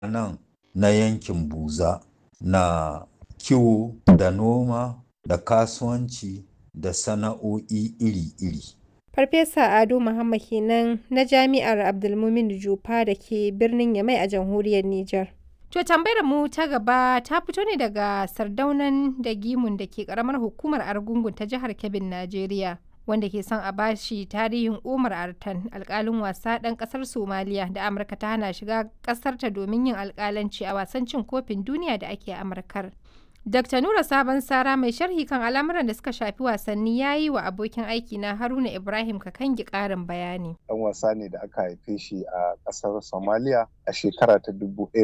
nan na yankin buza na kiwo da noma da kasuwanci da sana'o'i iri-iri. Farfesa Ado Muhammad kenan na Jami'ar Abdulmumin Jupa da ke birnin Yamai a jamhuriyar Nijar. To tambayar mu ta gaba ta fito ne daga Sardaunan da Gimun da ke karamar hukumar Argungun ta jihar Kebbin, Najeriya. Wanda ke son a bashi tarihin Umar Artan alkalin wasa ɗan ƙasar Somaliya da Amurka ta hana shiga ƙasarta domin yin alkalanci a wasan cin kofin duniya da ake Amurkar. Dr. Nura Sabon Sara mai sharhi kan al'amuran da suka shafi wasanni ya yi wa abokin aiki na Haruna Ibrahim Kakangi ƙarin bayani. Ɗan wasa ne da aka haife shi a ƙasar Somalia a shekara ta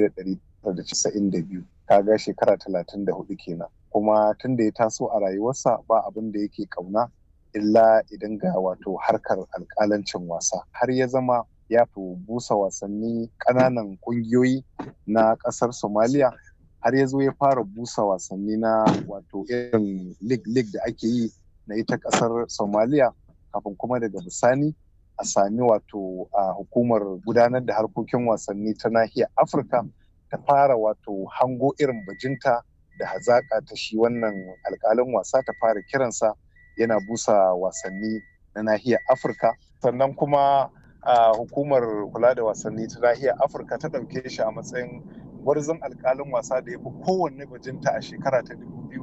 1992, kaga shekara 34 kenan. Kuma tun da ya taso a rayuwarsa ba abin da yake ƙauna illa idan ga wato harkar alƙalancin wasa. Har ya zama ya fi busa wasanni ƙananan ƙungiyoyi na ƙasar Somalia har ya zo ya fara busa wasanni na wato irin lig-lig da ake yi na ita kasar somaliya kafin kuma daga bisani a sami wato a hukumar gudanar da harkokin wasanni ta nahiyar afirka ta fara wato hango irin bajinta da hazaƙa ta shi wannan alƙalin wasa ta fara kiransa yana busa wasanni na nahiyar afirka sannan kuma a hukumar kula da wasanni ta nahiyar afirka ta ɗauke shi a matsayin gwarzon alkalin wasa da ya fi kowanne bajinta a shekara ta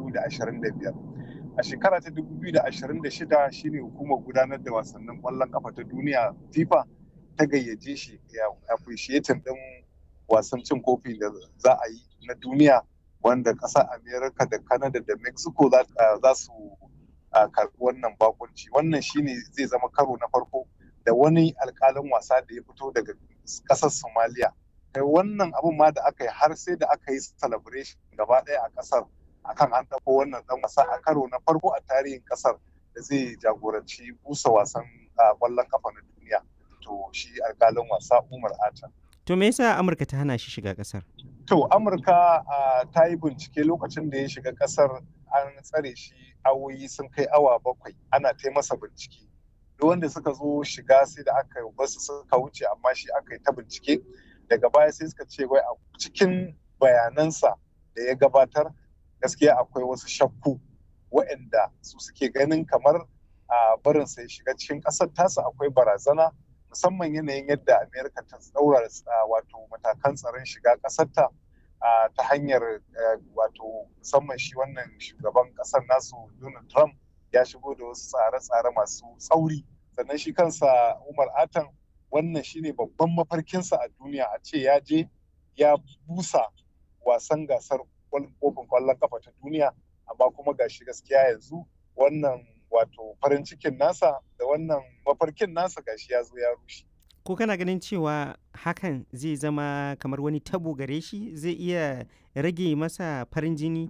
2025 a shekara ta 2026 shine hukumar gudanar da wasannin kwallon kafa ta duniya fifa ta gayyace shi ya appreciating din wasan cin kofi da za a yi na duniya wanda ƙasar america da canada da mexico za su karɓi wannan bakunci wannan shine zai zama karo na farko da wani alkalin wasa da ya fito daga ƙasar somalia kai wannan abun ma da aka yi har sai da aka yi celebration gaba ɗaya a ƙasar akan an ɗauko wannan ɗan wasa a karo na farko a tarihin ƙasar da zai jagoranci busa wasan ƙwallon kafa na duniya to shi alƙalin wasa umar ata to me yasa amurka ta hana shi shiga ƙasar to amurka ta yi bincike lokacin da ya shiga ƙasar an tsare shi awoyi sun kai awa bakwai ana ta masa bincike duk wanda suka zo shiga sai da aka yi basu suka wuce amma shi aka yi ta bincike daga baya sai suka ce wai a cikin bayanansa da ya gabatar gaskiya akwai wasu shakku waɗanda su suke ganin kamar a barin sai shiga cikin ƙasar tasa akwai barazana musamman yanayin yadda amerika ta tsaura wato matakan tsaron shiga ƙasarta ta hanyar wato musamman shi wannan shugaban ƙasar nasu donald trump ya shigo da wasu tsare-tsare masu tsauri sannan shi kansa umar atan wannan shine babban mafarkinsa a duniya a ce ya je ya busa wasan gasar kofin kwallon kafa ta duniya amma kuma gashi gaskiya yanzu wannan wato farin cikin nasa da wannan mafarkin nasa gashi ya zo ya rushe ko kana ganin cewa hakan zai zama kamar wani tabo gare shi zai iya rage masa farin jini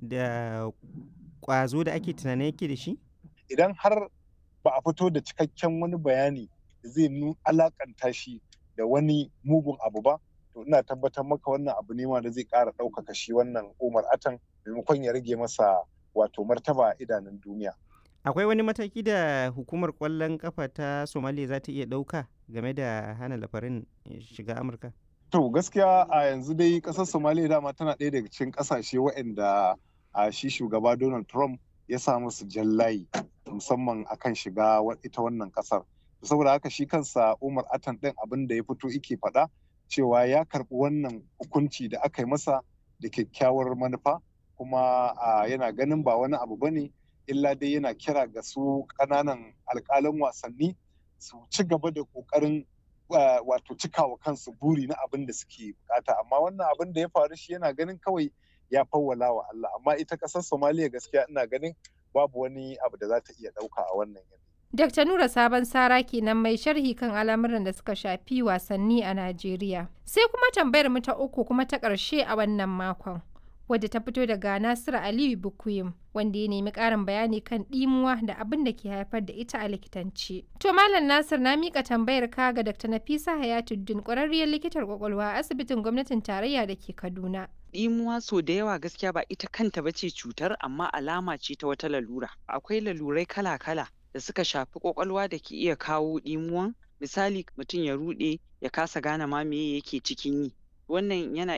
da kwazo da ake tunanin yake da shi idan har ba a fito da cikakken wani bayani zai alakanta shi da wani mugun abu ba to ina tabbatar maka wannan abu ne ma da zai ƙara ɗaukaka shi wannan umar atan maimakon ya rage masa wato martaba a idanun duniya akwai wani mataki da hukumar ƙwallon kafa ta somaliya za ta iya ɗauka game da hana lafarin shiga amurka to gaskiya a yanzu dai ƙasar somaliya dama tana ɗaya daga cikin ƙasashe waɗanda a shi shugaba donald trump ya sa musu jallayi musamman akan shiga ita wannan ƙasar saboda haka shi kansa umar atan ɗin abin da ya fito ike faɗa cewa ya karɓi wannan hukunci da aka yi masa da kyakkyawar manufa kuma yana ganin ba wani abu bane illa dai yana kira ga su ƙananan alƙalan wasanni su ci gaba da ƙoƙarin wato cikawa kansu buri na abin da suke bukata amma wannan abin da ya faru shi yana ganin kawai ya fawwala wa Allah amma ita ƙasar Somaliya gaskiya ina ganin babu wani abu da za ta iya ɗauka a wannan yanayi. Dr. Nura Sabon Sara kenan mai sharhi kan al'amuran da suka shafi wasanni a Najeriya. Sai kuma tambayar mu ta uku kuma ta ƙarshe a wannan makon. Wadda ta fito daga Nasiru Aliyu Bukuyim wanda ya nemi ƙarin bayani kan ɗimuwa da abin da ke haifar da ita a likitanci. To Malam Nasir na miƙa tambayar ka ga Dr. Nafisa Hayatuddin ƙwararriyar likitar ƙwaƙwalwa a asibitin gwamnatin tarayya da ke Kaduna. ɗimuwa so da yawa gaskiya ba ita kanta ba ce cutar amma alama ce ta wata lalura. Akwai lalurai kala-kala da suka shafi kwakwalwa da ke iya kawo ɗimuwan misali mutum ya ruɗe ya kasa gane ma me yake cikin yi wannan yana